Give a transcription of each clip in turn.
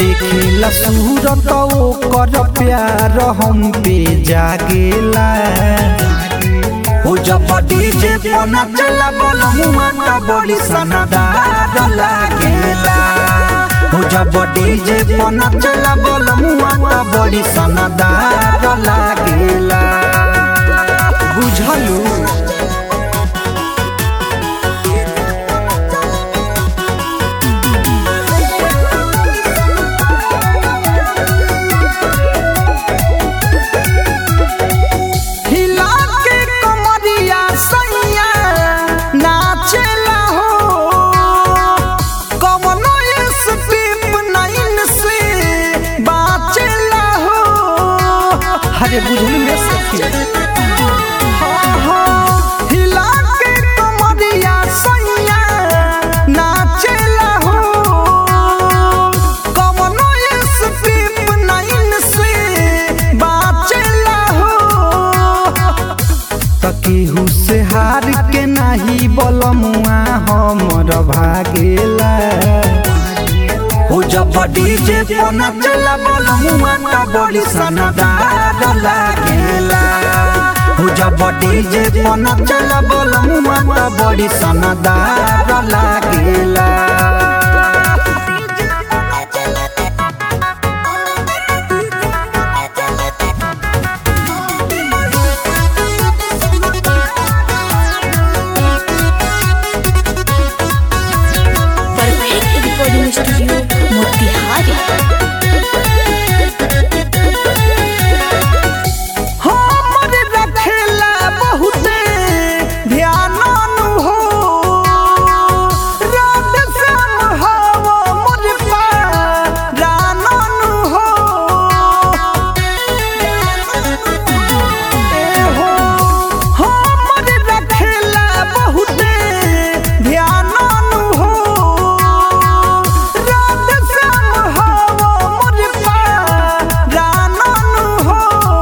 देखेला सूरत ओकर प्यार हम पे जागेला हो जब डीजे पना चला बोलमुआ त बड़ी सनदार लागेला हो जब डीजे पना चला बोलमुआ त बड़ी सनदार लागेला बुझलू हिला के कमरिया सैया नाचेला हो कवनो स्पीप नाइन से बाचेला हो अरे बुझलू रे सखी हाँ, हाँ, हिला के कमरिया सैया नाचेला हो कवनो स्पीप नाइन से बाचेला हो तकेहू से हार के नाही बलमुआ हमर भागेला हो जब डीजे पना चला बलमुआ त बड़ी सनदार लागेला हो जब डीजे पना चला बलमुआ त बड़ी सनदार लागेला परफेक्ट रिकॉर्डिंग स्टूडियो मोतिहारी हमर रखेला बहुते ध्यान हो रात श्याम हवा मोर पारान हो ए हो हमर रखेला बहुते ध्यान हो रात श्याम हवा मोर पारान हो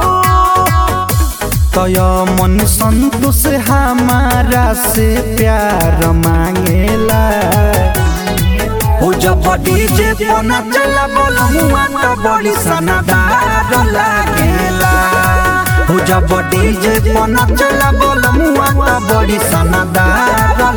तय मन संतोष हमारा से प्यार मांगेला हो जब डीजे पना चला बोलमुआ त बड़ी सनदार लागेला हो जब डीजे पना चला बोलमुआ त बड़ी सनदार